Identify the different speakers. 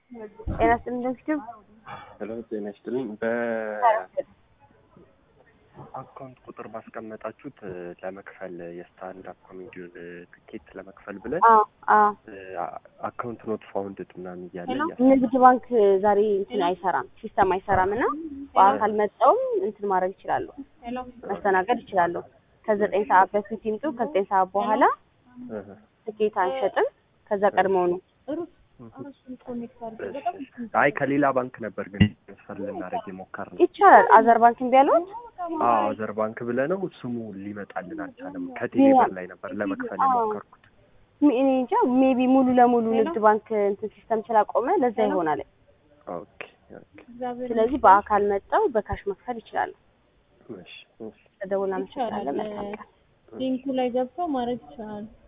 Speaker 1: ጤና ይስጥልኝ ደንፊቱ
Speaker 2: ሄሎ ጤና ይስጥልኝ። በአካውንት ቁጥር ባስቀመጣችሁት ለመክፈል የስታንዳፕ ኮሜዲውን ትኬት ለመክፈል ብለን
Speaker 1: አዎ አዎ
Speaker 2: አካውንት ኖት ፋውንድድ ምናምን እያለ እያለ
Speaker 1: ንግድ ባንክ ዛሬ እንትን አይሰራም፣ ሲስተም አይሰራም እና በአካል መጣውም እንትን ማድረግ ይችላሉ፣ መስተናገድ ይችላሉ። ከዘጠኝ ሰዓት በፊት ይምጡ። ከዘጠኝ ሰዓት በኋላ
Speaker 2: እህ፣
Speaker 1: ትኬት አንሸጥም። ከዛ ቀድመው ነው
Speaker 2: አይ ከሌላ ባንክ ነበር ግን ትራንስፈር ልናደርግ የሞከርነው።
Speaker 1: ይቻላል። አዘር ባንክ እምቢ አሉት።
Speaker 2: አዎ አዘር ባንክ ብለነው ስሙ ሊመጣልን አልቻለም። ከቴሌብር ላይ ነበር ለመክፈል የሞከርኩት።
Speaker 1: ሚ- እኔ እንጃ ሜቢ ሙሉ ለሙሉ ንግድ ባንክ እንትን ሲስተም ስላቆመ ለዛ ይሆናል።
Speaker 2: ኦኬ ኦኬ፣
Speaker 1: ስለዚህ በአካል መጣው በካሽ መክፈል ይችላሉ።
Speaker 2: እሺ እሺ።
Speaker 1: ተደውልና መሰግናለን። መልካም ቀን።
Speaker 3: ሊንኩ ላይ ገብተው ማድረግ ይችላሉ።